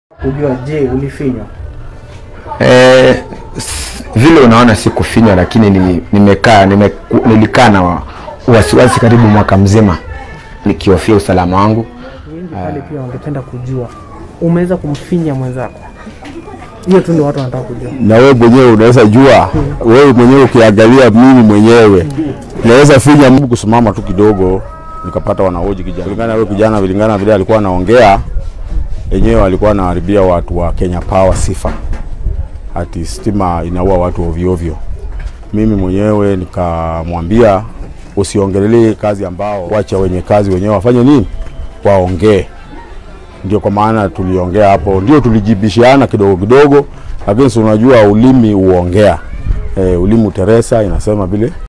kujua, je, ulifinywa? Eh, s- vile unaona sikufinywa, lakini ni- nimekaa nime, nilikaa na wa- wasiwasi karibu mwaka mzima nikihofia usalama wangu. Wengi pale pia wangependa kujua umeweza kumfinya mwenzako. Hiyo tu ndio watu wanataka kujua. na wewe mwenyewe unaweza jua, wewe mwenyewe ukiangalia, mimi mwenyewe naweza finya mbu kusimama tu kidogo, nikapata wanahoji kijana, kulingana na wewe kijana, vilingana na vile alikuwa anaongea, yenyewe alikuwa anaharibia watu wa Kenya Power sifa, ati stima inaua watu ovyo ovyo. Mimi mwenyewe nikamwambia usiongelelee kazi ambao, wacha wenye kazi wenyewe wafanye nini, waongee ndio kwa maana tuliongea hapo, ndio tulijibishiana kidogo kidogo, lakini si unajua ulimi uongea. E, ulimi uteresa inasema vile